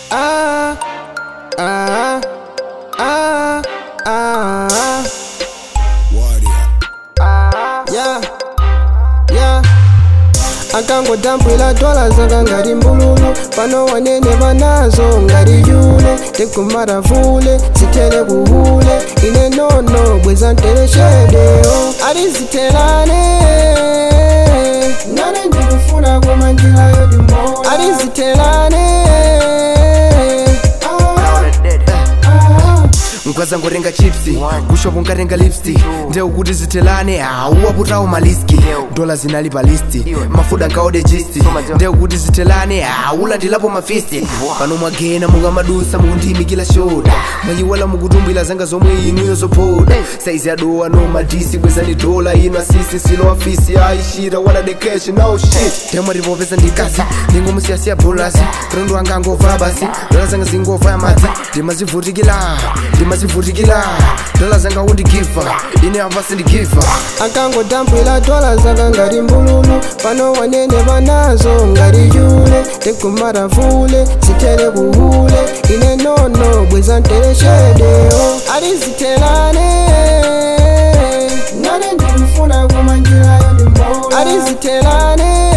ah, ah, ah, ah, yeah, yeah. akangodambwila twala zanga ngati mbululu pano wanene banazo ngati yule tekumara vule zitele kuhule ine nono bweza nteleshedeo alizitelane nane ndikufuna koma njira yodimo alizitelane mkwaza ngotenga chipsi kushopo nkatenga lipstick ndeu kuti zitelane auwaputawo maliski dola zinali pa listi mafuda nkaode chisti ndeu kuti zitelane aulandilapo mafisti pano mwagena mukamadusa mukundiyimikira shoda mwayiwala mukutumbwila zanga zomwe inuyo zophoda saizi yadowa no madisi bwezani dola ino asisi silo afisi aishira wala the cash no shit temwe tipopeza ndikasi ndingomusiyasiya bolasi kutondo wanga angova basi dola zanga zingova madzi ndimazivutikira ndimazivutikira dola zanga undigiva ine apa sindigiva akangodambwila twala zanga ngati mbululu pano wanene banazo ngati yule tekumara vule zitele kuhule ine nono bweza nteleshedeo alizitelane nane ndikufuna koma njira yodimo alizitelane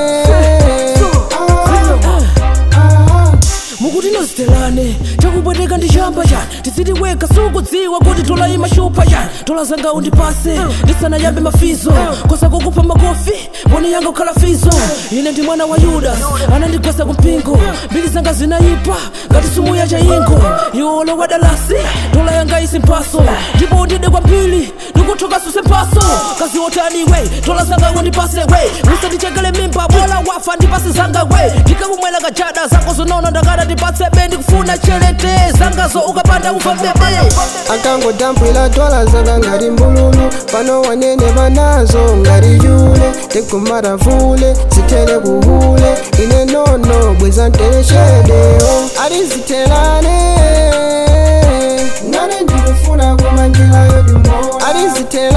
mukuti nozitelane takupweteka ndi chamba chani tizitiweka sukudziwa kuti tola imashupa chani tola zanga undipase ndisanayambe mafizo kosa kukupha makofi mboni yanga kukhala fizo ine ndi mwana wa yudas anandigwesa kumpingo mbiri zanga zinayipa ngati sumu ya chayingo iwolo wa dalasi tola yanga isi mpaso ndipo undide kwambiri ndikuthoka suse mpaso kazi wotaniwe tola zanga undipase we usandichekele mimba bola wafa ndipase zanga we ndikakumwela kajada zako zonono ndakada ndipatse be ndikufuna chelete zangazo ukapanda uva bebe akangodambwila twala zanga ngati mbululu pano wanene banazo ngati yule tekumara vule zitele kuhule ine nono bweza nteleshedeo alizitelane nane ndikufuna koma njira yodimo alizitelane